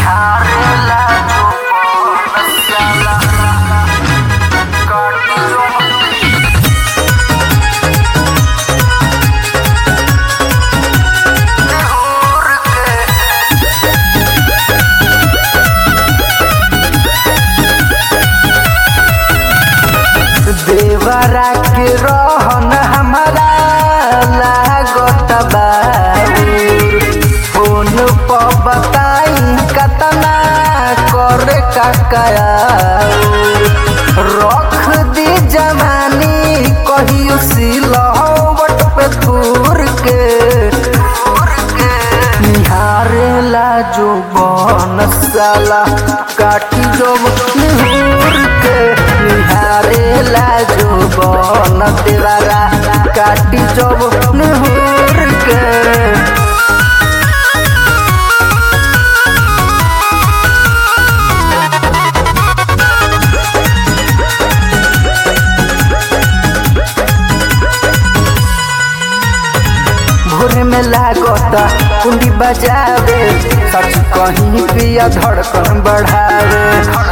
निहारेला जो बनसाला काटी जो निहुर के देवरा के रहन हमारा लागत बाबूर फोन पर बताई कतना करे काकाया रख दी जवानी कहियो सिलहवट पे दूर के निहारेला जो बनसाला काटी जो निहुर के निहारेला जो बन देवारा काटी जो निहुर के भोर में लागता कुंडी बजावे सच कहीं पिया धड़कन बढ़ावे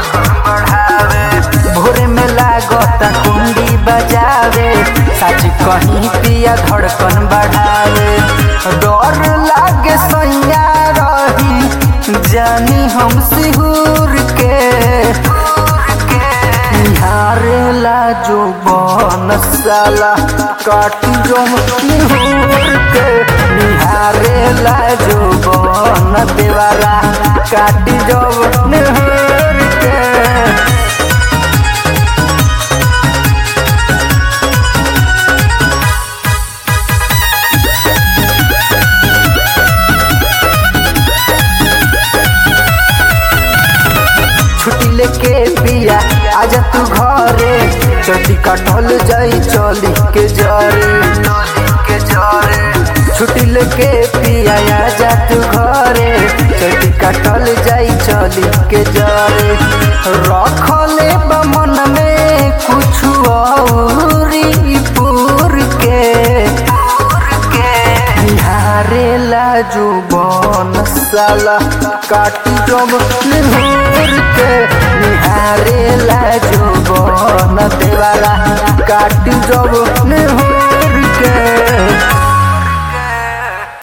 भोर में लागता कुंडी बजावे सच कहीं पिया धड़कन बढ़ावे डर लागे सैया रही जानी हम सिहुर के निहारेला जो बनसाला काटी जो निहुर के निहारेला जो बन देवारा काटी जो निहुर के छुट्टी लेके पिया आजा तू घरे चटी कटल जाई चली के जरे छुट्टी लेके पिया आजा तू घरे चटी कटल जाई चली के जरे रखले बमन में कुछ औरी पूर के निहारेला जो बनसाला काटी जब निहुर के निहारेला जो बन देवाला काटी जब निहुर के